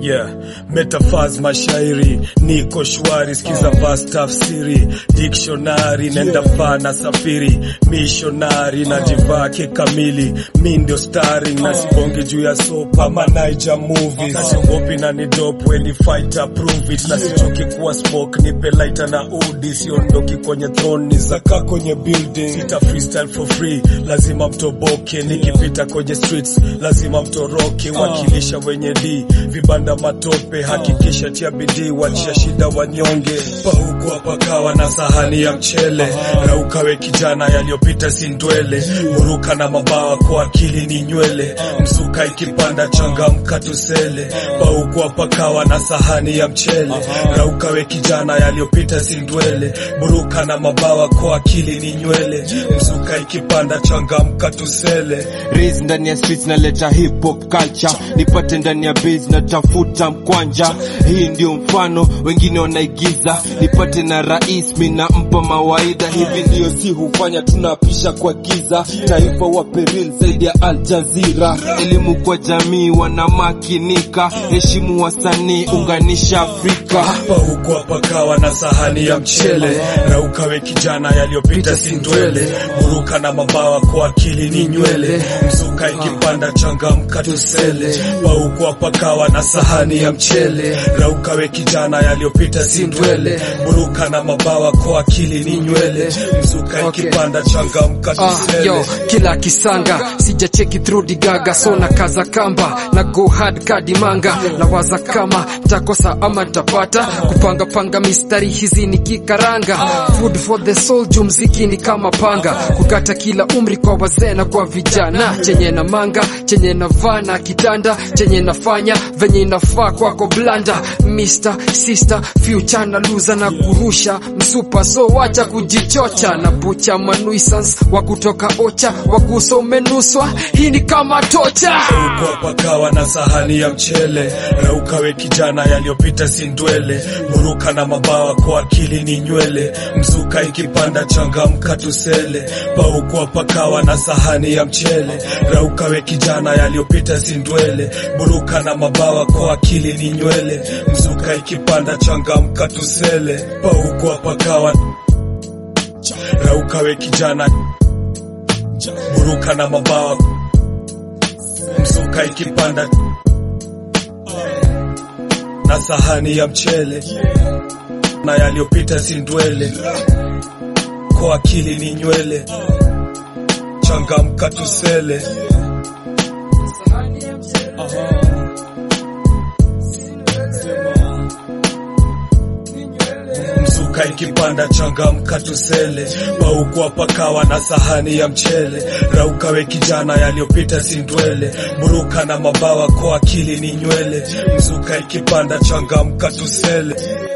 yeah metafaz mashairi niko shwari skiza vas tafsiri dictionary nenda faa na safiri missionary na jivake kamili mi ndio starring na sibonge juu ya sopa ama Niger movies na siogopi na ni dope when the fighter prove it na sichoki kuwa smoke nipe lighter na udi siondoki kwenye throne ni zaka kwenye building sita freestyle for free lazima mtoboke nikipita kwenye streets lazima mtoroke wakilisha wenye d vibanda matope hakikisha tia bidii wachia shida wanyonge paukwa pakawa na sahani ya mchele raukawe kijana yaliyopita si ndwele huruka na mabawa kwa akili ni nywele msuka ikipanda changamka tusele paukwa pakawa na sahani ya mchele raukawe kijana yaliyopita si ndwele buruka na mabawa kwa akili ni nywele msuka ikipanda changamka tusele Raise ndani ya streets naleta hip hop culture, nipate ndani ya base natafuta mkwanja. Hii ndio mfano, wengine wanaigiza, nipate na rais mi nampa mawaidha. Hivi ndio si hufanya, tunapisha kwa giza. Taifa wa peril zaidi ya Al Jazeera, elimu kwa jamii wanamakinika, heshimu wasanii, unganisha Afrika. paukwa pakawa na sahani ya mchele raukawe kijana yaliyopita si ndwele buruka na mabawa kwa akili ni nywele mzuka ikipanda changamka tusele paukwa pakawa na sahani ya mchele raukawe kijana yaliyopita si ndwele buruka na mabawa kwa akili ni nywele mzuka Okay. ikipanda changamka Ah, tusele yo, kila kisanga sijacheki through digaga so na kaza kamba na go hard kadi manga na waza kama ntakosa ama ntapata kupanga panga mistari hizi ni kikaranga food for the soul juu mziki ni kama panga kukata kila umri kwa wazee na kwa vijana chenye na manga chenye na vaa na kitanda chenye nafanya venye inafaa kwako blanda Mr. Sister future na luza na kurusha msupa so wacha kujichocha na bucha manuisans wa kutoka ocha waguso umenuswa hii ni kama tocha Kwa pakawa na sahani ya mchele raukawe kijana yaliyopita si ndwele buruka na mabawa kwa akili ni nywele mzuka ikipanda changamka tusele paukwa pakawa na sahani ya mchele raukawe kijana yaliyopita si ndwele buruka na mabawa kwa akili ni nywele mzuka ikipanda changamka tusele paukwa pakawa raukawe kijana buruka na mabawa mzuka ikipanda na sahani ya mchele na yaliyopita si ndwele kwa akili ni nywele changamka tusele mzuka ikipanda changamka tusele paukwa pakawa na sahani ya mchele raukawe kijana yaliyopita si ndwele buruka na mabawa kwa akili ni nywele mzuka ikipanda changamka tusele